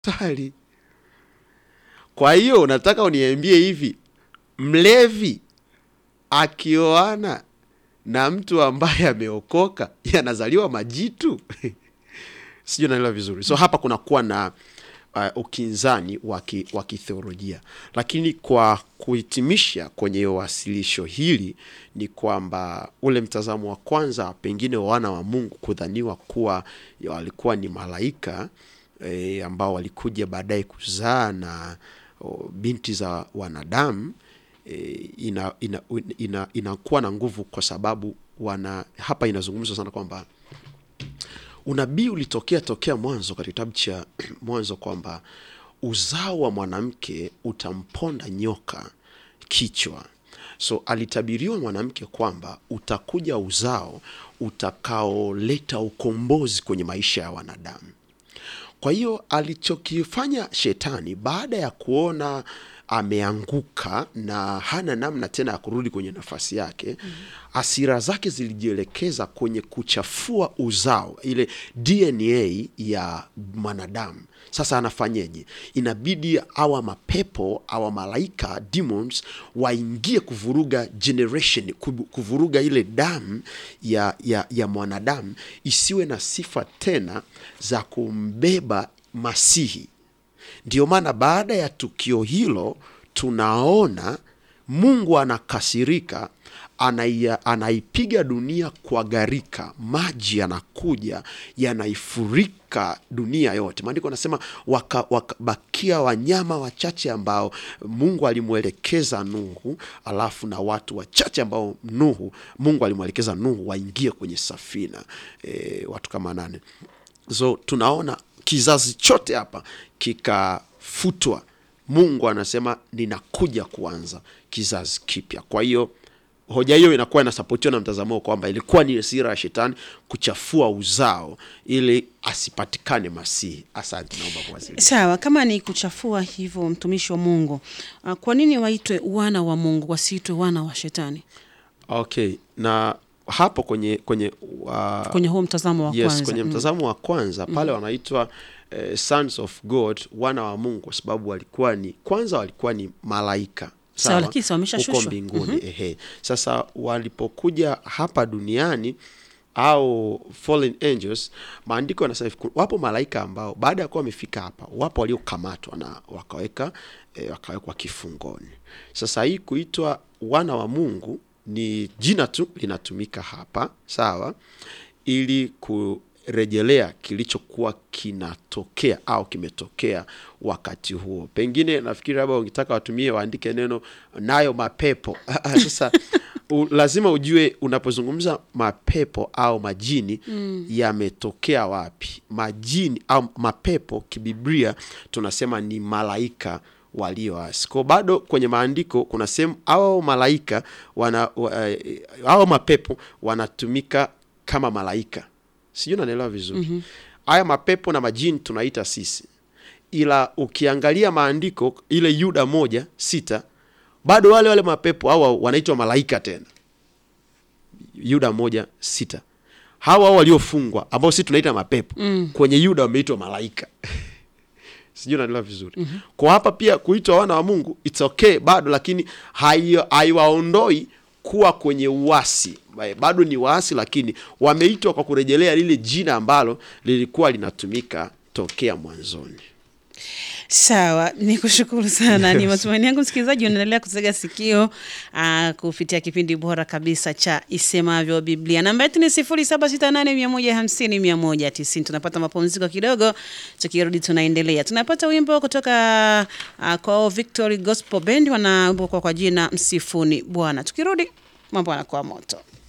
Swali. Kwa hiyo unataka uniambie hivi, mlevi akioana na mtu ambaye ameokoka yanazaliwa majitu? Sijui naelewa vizuri. So hapa kunakuwa na uh, ukinzani wa ki- wa kitheolojia, lakini kwa kuhitimisha kwenye wasilisho hili ni kwamba ule mtazamo wa kwanza, pengine wana wa Mungu kudhaniwa kuwa ya walikuwa ni malaika e, ambao walikuja baadaye kuzaa na o, binti za wanadamu e, ina, ina, ina, inakuwa na nguvu kwa sababu wana hapa inazungumzwa sana kwamba unabii ulitokea tokea mwanzo katika kitabu cha Mwanzo kwamba uzao wa mwanamke utamponda nyoka kichwa. So alitabiriwa mwanamke kwamba utakuja uzao utakaoleta ukombozi kwenye maisha ya wanadamu. Kwa hiyo alichokifanya shetani baada ya kuona ameanguka na hana namna tena ya kurudi kwenye nafasi yake, hasira zake zilijielekeza kwenye kuchafua uzao, ile DNA ya mwanadamu. Sasa anafanyeje? Inabidi awa mapepo awa malaika demons waingie kuvuruga generation, kubu- kuvuruga ile damu ya, ya, ya mwanadamu isiwe na sifa tena za kumbeba Masihi. Ndio maana baada ya tukio hilo tunaona Mungu anakasirika, anaia- anaipiga dunia kwa gharika, maji yanakuja yanaifurika dunia yote. Maandiko anasema wakabakia waka, bakia wanyama wachache ambao Mungu alimwelekeza Nuhu, alafu na watu wachache ambao Nuhu Mungu alimwelekeza Nuhu waingie kwenye safina, e, watu kama nane. So tunaona kizazi chote hapa kikafutwa. Mungu anasema ninakuja kuanza kizazi kipya. Kwa hiyo hoja hiyo inakuwa inasapotiwa na mtazamo kwamba ilikuwa ni hasira ya shetani kuchafua uzao ili asipatikane Masihi. Asante, naomba kuwasilisha. Sawa, kama ni kuchafua hivyo, mtumishi wa Mungu, ah, kwa nini waitwe wana wa Mungu wasiitwe wana wa shetani Okay, na hapo kwenye kwenye uh, kwenye huo mtazamo wa yes, kwanza? kwenye Mm. mtazamo wa kwanza pale wanaitwa eh, sons of God, wana wa Mungu, kwa sababu walikuwa ni kwanza walikuwa ni malaika Sawa, lakini si huko wameshashushwa. mbinguni ehe. Sasa walipokuja hapa duniani au fallen angels, maandiko yanasema hivi, ku- wapo malaika ambao baada ya kuwa wamefika hapa, wapo waliokamatwa na wakaweka eh, wakawekwa kifungoni. Sasa hii kuitwa wana wa Mungu ni jina tu linatumika hapa, sawa, ili kurejelea kilichokuwa kinatokea au kimetokea wakati huo. Pengine nafikiri labda ukitaka watumie waandike neno nayo mapepo. Sasa u, lazima ujue unapozungumza mapepo au majini yametokea wapi. Majini au mapepo kibiblia tunasema ni malaika walioasi. Kwa bado kwenye maandiko kuna sehemu au malaika wana wa, eh, au mapepo wanatumika kama malaika, sijui nanaelewa vizuri. Haya mapepo na majini tunaita sisi, ila ukiangalia maandiko ile Yuda moja sita bado wale wale mapepo hawa wanaitwa malaika tena. Yuda moja sita hawa hao waliofungwa ambao sisi tunaita mapepo kwenye Yuda wameitwa malaika sijui naelewa vizuri kwa hapa pia kuitwa wana wa Mungu it's okay bado, lakini hai- haiwaondoi kuwa kwenye uasi. Bado ni waasi, lakini wameitwa kwa kurejelea lile jina ambalo lilikuwa linatumika tokea mwanzoni. Sawa, ni kushukuru sana. Ni matumaini yangu msikilizaji unaendelea kutega sikio aa, kupitia kipindi bora kabisa cha Isemavyo Biblia. Namba yetu ni sifuri saba sita nane mia moja hamsini mia moja tisini. Tunapata mapumziko kidogo, tukirudi tunaendelea. Tunapata wimbo kutoka uh, kwao Victory Gospel Band, wana wimbo kwa, kwa jina Msifuni Bwana. Tukirudi mambo yanakuwa moto.